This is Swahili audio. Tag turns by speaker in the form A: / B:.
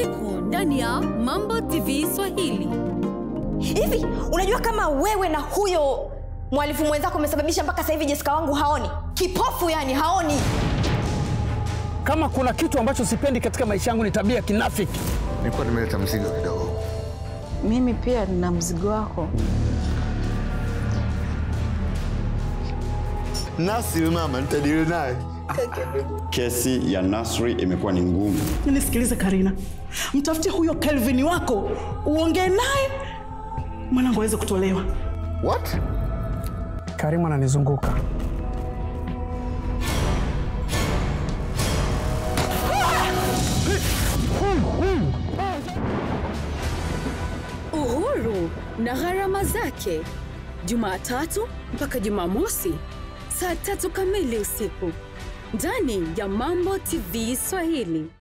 A: usiku ndani ya Mambo TV Swahili.
B: hivi unajua kama wewe na huyo mwalifu mwenzako umesababisha mpaka sasa hivi jesika wangu haoni kipofu yani haoni
C: Kama kuna kitu ambacho sipendi katika maisha yangu ni tabia kinafiki.
D: nilikuwa nimeleta mzigo kidogo.
E: Mimi pia nina mzigo wako.
D: Nasi mama, nitadili naye.
F: Kesi ya Nasri imekuwa ni ngumu.
G: Nisikilize Karina, mtafutie huyo Kelvin wako uongee naye mwanangu aweze kutolewa.
D: What?
C: Karimu ananizunguka.
A: Uhuru na gharama zake, Jumatatu mpaka Jumamosi saa tatu kamili usiku ndani ya Mambo TV Swahili.